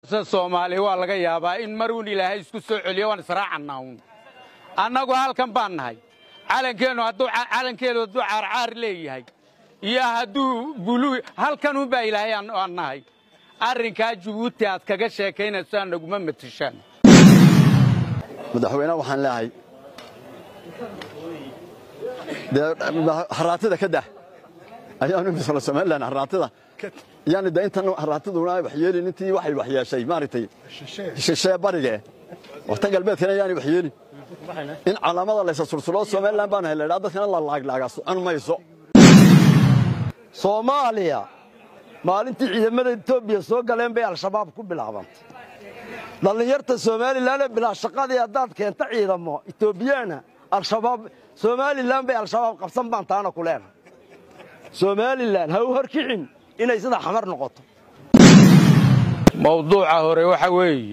se soomaali waa laga yaabaa in maruun ilaahay isku soo celiyo waan israacannaa uun annagu halkan baan nahay calankeennu hadduu calankeedu hadduu caarcaar leeyahay iyo hadduu buluu halkanuunbaa ilaahay aan nahay arrinkaa jabuuti aad kaga sheekaynaysaa naguma matishaan madaxweynaha waxaan leehay dee haraatida ka dah ayaanu misla somalilan haraatida yani de intan haraatiduna wax yeelin intii waxay wax yeeshay maaragtay shishee barige waqtan galbeedkana yaani wax yeelin in calaamada laysa sulsuloo somalilan baan helay dadkana la laaglaaga socon mayso soomaaliya maalintii ciidamada etoobiya soo galeen bay al-shabaab ku bilaabantay dhallinyarta somalilan ee bilaa shaqadii haddaad keenta ciidamo etoobiyaana al-shabaab somalilan bay al-shabaab qabsan baan taana ku leenahay somalilan ha u horkicin inay sida xamar noqoto mawduuca hore waxa weeye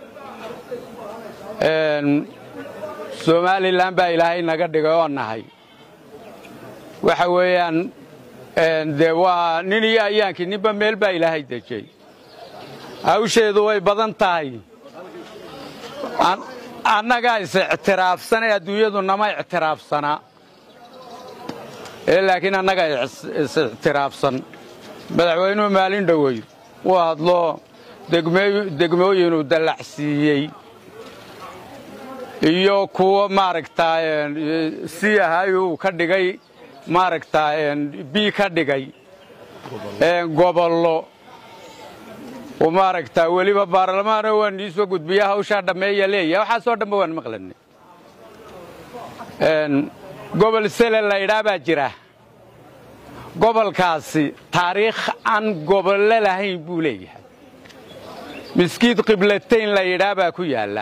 somalilan baa ilaahay naga dhigay oo nahay waxa weeyaan dee waa nin iyo ayaankii ninba meel baa ilaahay dejay hawsheedu way badan tahay annagaa is ictiraafsanay adduunyadu nama ictiraafsanaa ee laakiin annagaa is ictiraafsan madaxweynuhu maalin dhoweyd uu hadlo degmooyinuu dallacsiiyey iyo kuwo maaragtaa si ahay uu ka dhigay maaragtaa bii ka dhigay gobollo uu maaragtaa weliba baarlamaano waan iisoo gudbiya hawshaa dhammeeya leeyahay waxaasoo dhanba waan maqlanay gobol sele laydhaa baa jira gobolkaasi taariikh aan gobollo lahayn buu leeyahay miskiid qiblatayn la yidhaa baa ku yaalla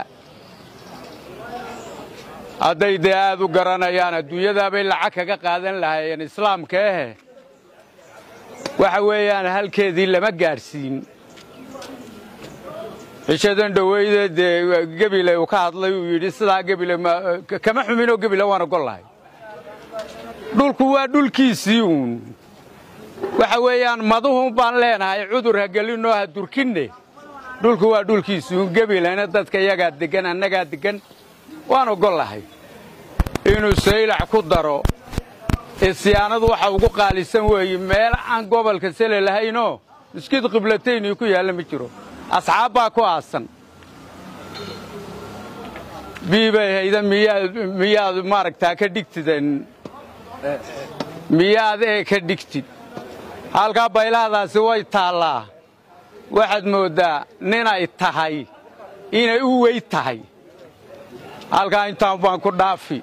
hadday dee aad u garanayaan adduunyadaabay lacag kaga qaadan lahaayeen islaamka ehe waxa weeyaan halkeedii lama gaadhsiin cishadan dhoweyde dee gebile uu ka hadlay uu yidhi sidaa gebile kama xuminoo gebile waan ogol lahay dhulku waa dhulkiisii uun waxa weeyaan maduhun baan leenahay cudur ha gelinoo ha durkinne dhulku waa dhulkiisii uun gebilena dadka iyagaa deggan annagaa deggan waan ogol lahay inuu saylac ku daro isyaanadu waxa ugu qaalisan weeye meel aan gobolka sele lahaynoo miskiid qiblataynii ku yaalla ma jiro asxaab baa ku aasan biibay hayda miyaad miyaad maaragtaa ka dhigtiden miyaad ee ka dhigtid halkaa baylahdaasi way taallaa waxaad mooddaa ninay tahay inay u wey tahay halkaa intaan baan ku dhaafi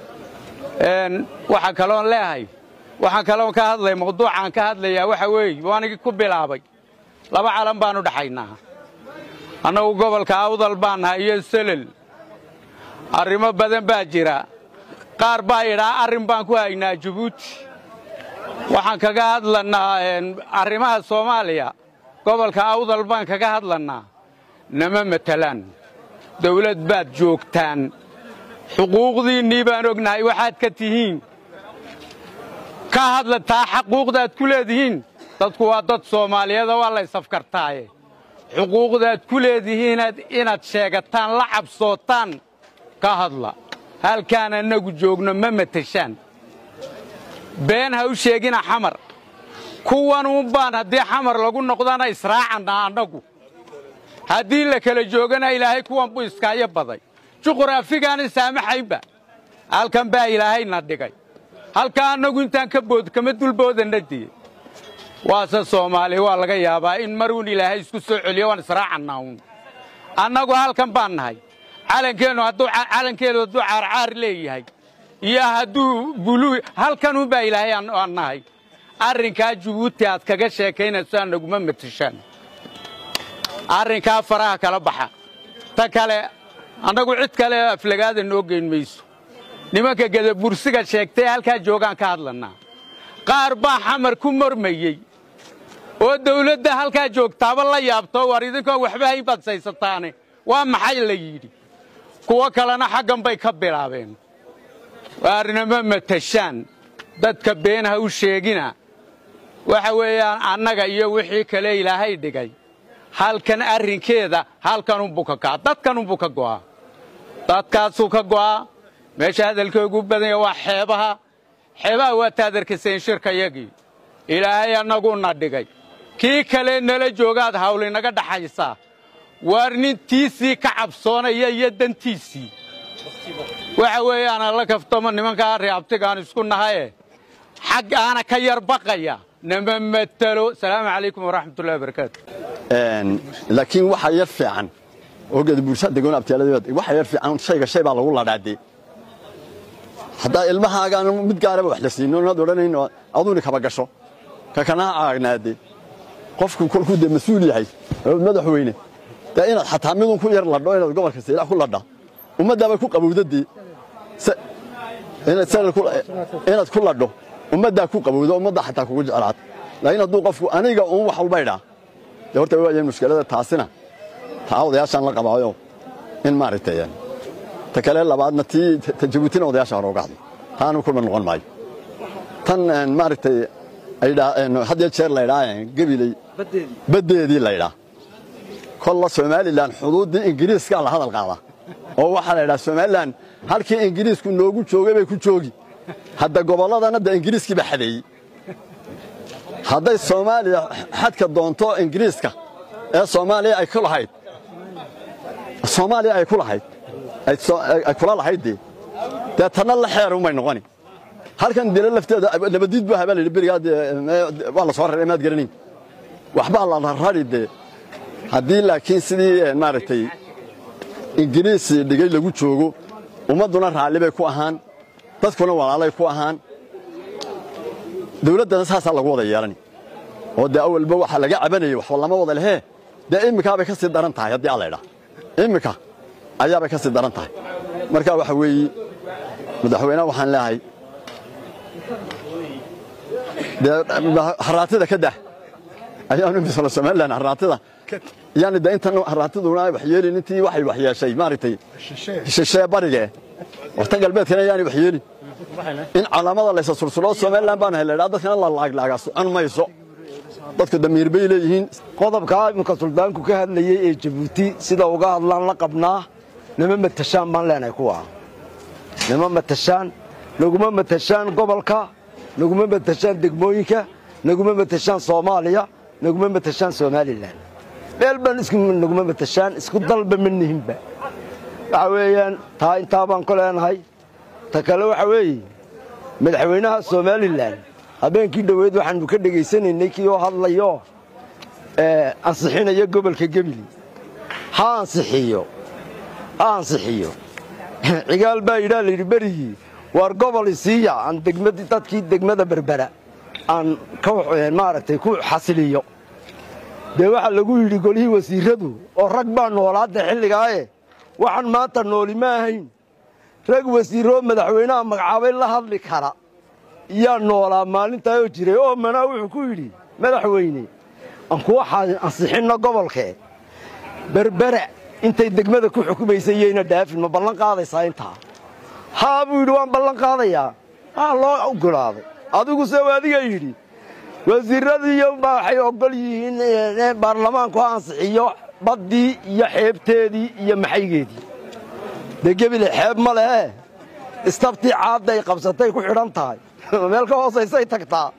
waxaa kaloon leehay waxaan kaloon ka hadlay mawduucaan ka hadlayaa waxa weeye waanigi ku bilaabay laba calan baanu dhaxaynaa annagu gobolka awdal baan nahay iyo selel arrimo badan baa jira qaar baa idhaa arrin baan ku haynaa jabuuti waxaan kaga hadlannaa arrimaha soomaaliya gobolka awdal baan kaga hadlannaa nama matelaan dawlad baad joogtaan xuquuqdiinnii baan ognahay waxaad ka tihiin ka hadlataa xaquuqdaad ku leedihiin dadku waa dad soomaaliyeeda waa la ysafkartaaye xuquuqdaad ku leedihiin inaad sheegataan la cabsootaan ka hadla halkaan annagu joogno ma matashaan been ha u sheegina xamar kuwanuun baan haddii xamar lagu noqdana israacannaa annagu haddii la kala joogana ilaahay kuwan buu iskaayo baday juqraafigaana saamaxaynba halkan baa ilaahayna dhigay halkaa annagu intaan ka bood kama dulboodanna diye waase soomaali waa laga yaabaa in maruun ilaahay isku soo celiyo waan israacannaa uun annagu halkan baan nahay calankeennu hadduu calankeedu hadduu caarcaar leeyahay iyo hadduu buluu halkanuunbaa ilaahay aan nahay arrinkaa jabuuti aad kaga sheekaynaysaa naguma matishaan arrinkaa faraha kala baxa ta kale annagu cid kale aflagaada noo geyn mayso nimanka gadabursiga sheegtay halkaa joogaan ka hadlannaa qaar baa xamar ku mormayey oo dawladda halkaa joogtaaba la yaabto war idinkoo waxba hayn baad saysataane waa maxay la yidhi kuwo kalena xaggan bay ka bilaabeen waarnama matashaan dadka been ha u sheegina waxa weeyaan annaga iyo wixii kale ilaahay dhigay halkan arrinkeeda halkanunbuu ka kaca dadkanunbuu ka go'aa dadkaasuu ka go'aa meesha hadalkoogu badanya waa xeebaha xeebaha waa taadarkaseen shirkayagii ilaahay annaguna dhigay kii kale nala joogaad hawlinaga dhaxaysaa waar nintiisii ka cabsoonaya iyo dantiisii waxa weeye aan alla kaftamo nimankaa reabtigaan isku nahaye xag aana ka yar baqaya nama matelo salaamu calaykum waraxmatullahi wabarakaatu laakiin waxa yar fiican oo geda bulshada degoon abtiyaalada waxa yar fiican shayga shay baa lagu ladhaadee haddaa ilmahaagaan mid gaaraba wax la siino inaad odhanayn aduuni kaba gasho ka kanaha caagnaade qofku kolkuu dee mas-uul yahay madaxweyne dee inaad xataa midun ku yar ladho inaad gobolka saylac ku ladha ummaddaabay ku qabowdadii inaad ku ladho ummaddaa ku qabowdo ummaddaa xataa kugu jeclaad laakiin hadduu qofku aniga uun wax walba idhaa dee horta waayeen mushkilada taasina taa odayaashaan la qabaayo in maaragtay ta kale labaadna tii ta jabuutina odayaasha hore uga hadlay taanu kuma noqon maayo tan maaragtay had iyo jeer laydhaa gebiley baddeedii laydhaa kolla somalilan xuduuddii ingiriiskaa la hadal qaada oo waxaa la ydhaa somalilan halkii ingiriisku noogu joogay bay ku joogi hadda gobolladana da ingiriiskii baa xadeeyey hadday soomaaliya xadka doonto ingiriiska ee soomaaliya ay ku lahayd soomaaliya ay ku lahayd ay kula lahayd dee dee tanna la xeerunbay noqoni halkan dila lafteeda nabadiid bu habaa layidhi berigaa dee waa la soo raray maad garanayn waxbaa la rari dee haddii laakiin sidii maaragtay ingiriis dhigay lagu joogo ummadduna raalli bay ku ahaan dadkuna walaalay ku ahaan dawladdana saasaa lagu wada yeelani oo dee awalba waxaa laga cabanayay waxba lama wada lehee dee imminkaabay ka sii daran tahay haddii alla idhaa imminka ayaabay ka sii daran tahay marka waxa weeye madaxweyneha waxaan leehay dee haraatida ka dah ayaanu misla somalilan haraatida yani de intan haraatiduna wax yeelin intii waxay wax yeeshay maaragtay shishee barige wartan galbeedkana yaani wax yeelin in calaamada laysa sulsuloo somalilan baan helay dadkana la laaglaagaa socon mayso dadku damiir bay leeyihiin qodobkaa iminka suldaanku ka hadlayey ee jabuuti sida uga hadlaan la qabnaa nama matashaan baan leenahay kuwa nama matashaan naguma matashaan gobolka naguma matashaan degmooyinka naguma matashaan soomaaliya naguma matashaan somalilan meel baan naguma matashaan isku dalba ma nihinba waxa weeyaan taa intaa baan ku leenahay ta kale waxa weeye madaxweynaha somalilan habeenkii dhoweed waxaanu ka dhegaysanaynay kii oo hadlayo ansixinaya gobolka gebili ha ansixiyo ha ansixiyo cigaal baa yidhaa layidhi berigii waar gobol isiiya aan degmadii dadkii degmada berbera aan maaragtay ku xasiliyo dee waxaa lagu yidhi golihii wasiiradu oo rag baa noolaadda xilligaaye waxaan maanta nooli ma ahayn rag wasiiroo madaxweynaha magacaabay la hadli kara yaa noolaa maalintaayoo jiray oo manaa wuxuu ku yidhi madaxweyne aan kuwa ansixinno gobolkee berbera intay degmada ku xukumaysay iyayna dhaafin ma ballan qaadaysaa intaa haa buu yidhi waan ballan qaadayaa haa loo oggolaaday adiguse adiga yidhi wasiiradiiyo waxay oggol yihiin baarlamaanku ha ansixiyo baddii iyo xeebteedii iyo maxaygeedii dee gebile xeeb ma lehe istabtii caadday qabsatay ku xidhan tahay meel ka hoosaysay tagtaa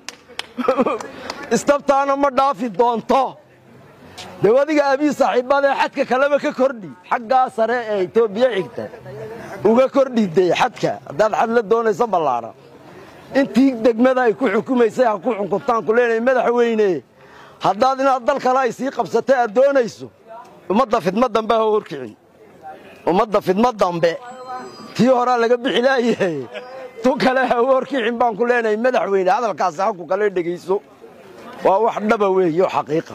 istabtaana ma dhaafi doonto dee adiga abii saaxiibbadee xadka kaleba ka kordhi xaggaa sare ee etoobiya xigta uga kordhi dee xadka haddaad xad la doonayso ballaadhan intii degmada ay ku xukumaysay ha ku xukuntaan ku leenahay madaxweyne haddaad inaad dal kale ay sii qabsatay aad doonayso ummadda fidma dambe ha horkicin ummadda fidma dambe tii horaa laga bixi laayahay tu kale ha horkicin baan ku leenahay madaxweyne hadalkaasi haku kale dhegayso waa wax dhaba weeye oo xaqiiqa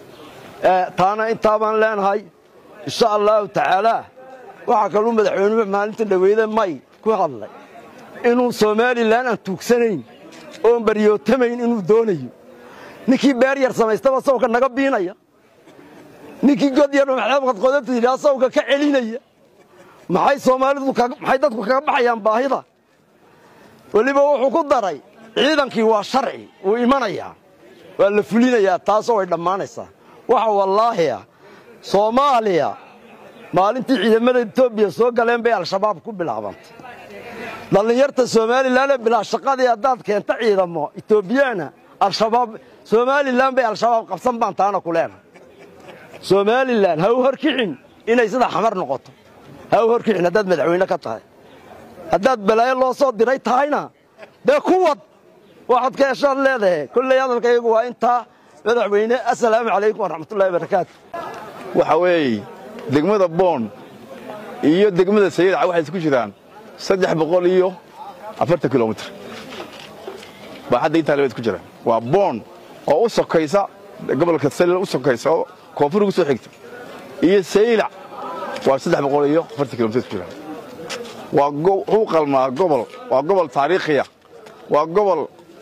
taana intaa baan leenahay insha allaahu tacaalaa waxaa kaluu madaxweynuhu maalinta dhaweyde may ku hadlay inuu somalilan aan tuugsanayn oon baryootamayn inuu doonayo ninkii beer yar samaystaba sawka naga biinaya ninkii god yar maxaabqadqodabta yidhaha sawka ka celinaya maxay soomaalidu maxay dadku kaga baxayaan baahida weliba wuxuu ku daray ciidankii waa sharci wuu imanayaa waa la fulinayaa taasoo way dhammaanaysaa waxa wallaahi ah soomaaliya maalintii ciidamada etoobiya soo galeen bay al-shabaab ku bilaabantay dhallinyarta somalilan ee bilaa shaqadii haddaad keenta ciidamo etoobiyaana al-shabaab somalilan bay al-shabaab qabsan baan taana ku leenahay somalilan ha u horkicin inay sida xamar noqoto ha u horkicin haddaad madaxweyne ka tahay haddaad balaayo loo soo diray tahayna dee kuwad waxaad ka heshaad leedahay kolley hadalkaygu waa intaa madaxweyne assalaamu calaykum waraxmatullahi wabarakaatu waxa weeye degmada boon iyo degmada sayidca waxay isku jiraan saddex boqol iyo afartan kilomitr baa hadda intaa labad ku jiraan waa boon oo u sokaysa gobolka salil u sokaysa oo koonfur ugu soo xigta iyo saylac waa saddex boqol iyo afartan kilomitr ku jiraan waa wuxuu qalmaa gobol waa gobol taariikhiya waa gobol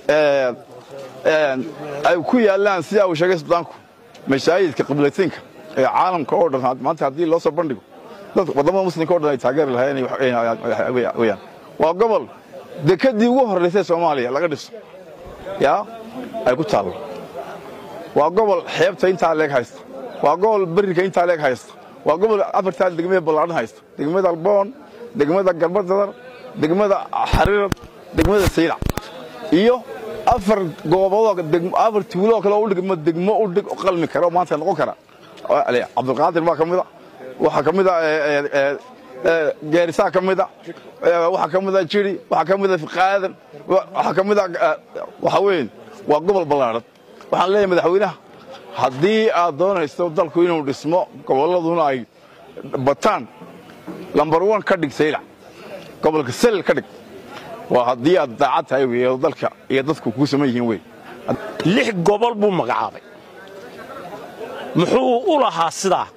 ay ku yaallaan sidaa uu sheegay sudaanku mashaahidka qiblatinka ee caalamka oo dhan maanta haddii loo soo bandhigo dad waddamada muslimka o dhan ay taageeri lahaayeen weyaan waa gobol dekadii ugu horraysay soomaaliya laga dhiso yaa ay ku taallo waa gobol xeebta intaa leeg haysta waa gobol berrika intaa leeg haysta waa gobol afartaa degmada ballaadhan haysta degmada alboon degmada galbadadar degmada xariirad degmada saylac iyo afar gooboodoo afar tuuloo kale u dhigmo degmo u dhig qalmi kara oo maanta noqon kara cabdulqaadir baa ka mida waxaa ka mida geerisaa ka mida waxaa ka mida jiri waxaa ka mida fiqaadan waxaa ka mida waxa weyn waa gobol ballaadhan waxaan leeyahay madaxweynaha haddii aad doonayso dalku inuu dhismo gobolladuna ay bataan lambar wan ka dhig saylac gobolka salil ka dhig waa haddii aad daacad tahay wey oo dalka iyo dadku kuu saman yihiin wey lix gobol buu magacaabay muxuu u lahaa sidaa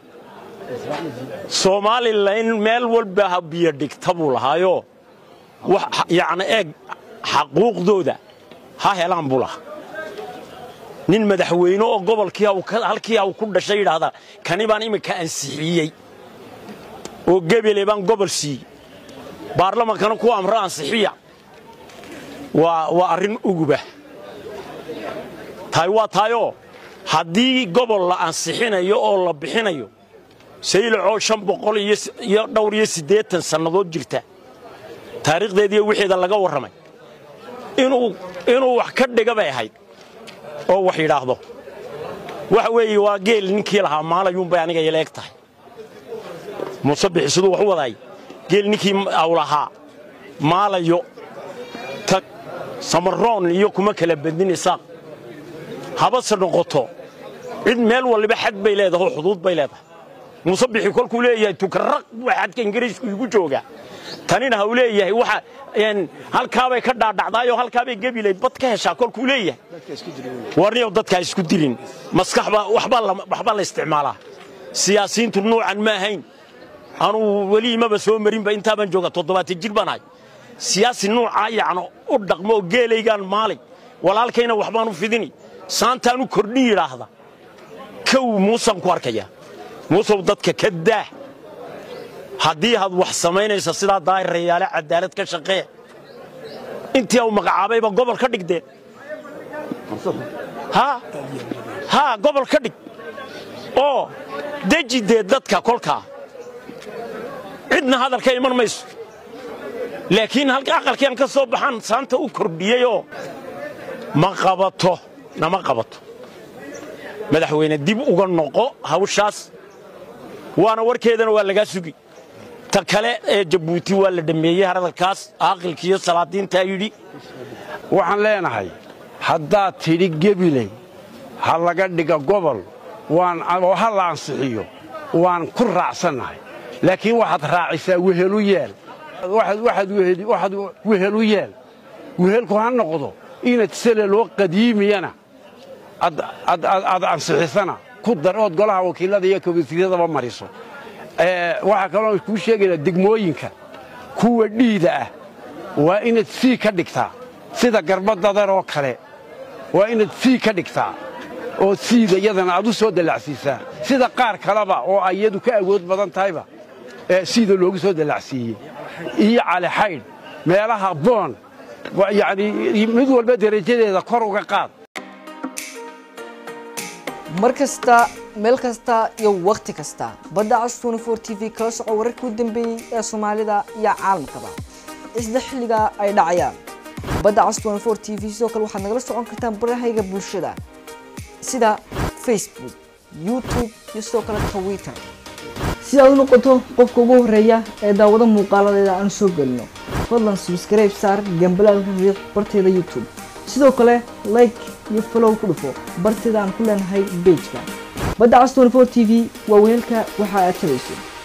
somalilan meel walba ha biyo dhigta buu lahaayoo yacni eeg xaquuqdooda ha helaan buu lahaa nin madaxweyne oo gobolkii halkii haw ku dhashay yidhaahdaa kani baan iminka ansixiyey oo gebele baan gobol siiyey baarlamankana ku amro ansixiya waa arrin uguba tahay waa taayoo haddii gobol la ansixinayo oo la bixinayo saylacoo shan boqol iyo dhowr iyo siddeetan sannadood jirta taariikhdeediiyo wixeeda laga warramay inuu wax ka dhiga bay ahayd oo wax yidhaahdo waxa weeye waa geel ninkii lahaa maalayuunbay aniga ila eg tahay muuse bixi siduu wax u wadaay geel ninkii aw lahaa maalayo tag samaroon iyo kuma kala badnin isaaq habase noqoto cid meel waliba xad bay leedahay oo xuduud bay leedahay muuse bixi kolkuu leeyahay tukaraq buu xadka ingiriisku igu joogaa tanina ha uu leeyahay waxa halkaabay ka dhaadhacdaayoo halkaabay gebilay bad ka heshaa kolkuu leeyahay warniyow dadkaa isku dilin maskaxba waxbaa la isticmaalaa siyaasiyiintu nuucan ma ahayn anuu weli imaba soo marinba intaabaan jooga toddobaatan jir baan ahay siyaasi nuucaa yacno u dhaqmo oo geelaygaan maalay walaalkayna waxbaan u fidini saantaan u kordhin yidhaahda kow muusan ku arkaya muusow dadka ka daah haddii aad wax samaynaysa sidaa daahirayaale cadaalad ka shaqee intii au magacaabayba gobol ka dhigdeen haa gobol ka dhig oo deji dee dadka kolkaa cidna hadalka iman mayso laakiin aqalkiian ka soo baxaan saanta u kordhiyeyoo ma qabato nama qabato madaxweyne dib uga noqo hawshaas waana warkeedana waa lagaa sugi ta kale ee jabuuti waa la dhammeeyey hadalkaas aaqilkiiyo salaadiintaa yidhi waxaan leenahay haddaad tidhi gebiley ha laga dhiga gobol oo ha la ansixiyo waan ku raacsannahay laakiin waxaad raacisaa wehelu yeel waxaad wehelu yeel wehelku ha noqdo inaad seleloo qadiimiyana aad ansixisana ku dar ood golaha wakiillada iyo kabasiiradaba mariso waxaa kaloo kuu sheegaynaa degmooyinka kuwa dhiida ah waa inaad sii ka dhigtaa sida garbadadar oo kale waa inaad sii ka dhigtaa oo siida iyadana aad u soo dallacsiisaa sida qaar kaleba oo ay iyadu ka awood badan tahayba siida loogu soo dallacsiiyey iyo calixaydh meelaha boon yacni mid walba derajadeeda kor uga qaad mar kasta meel kasta iyo wakhti kasta badda cas 24 t v kala soco wararkii u dambeeyey ee soomaalida iyo caalamkaba isla xilliga ay dhacayaan badda cas 24 t v sidoo kale waxaad nagala socon kartaan barahayga bulshada sida facebook youtube iyo sidoo kale twitter si aad u noqoto qofka ugu horeeya ee daawado muuqaaladeeda aan soo gelino fadlan subscribe saar gambalaalka riiq barteeda youtube sidoo kale like iyo follow ku dhufo barteeda aan ku leenahay pageka badda cas 24 t v waa weelka waxa aad tabayso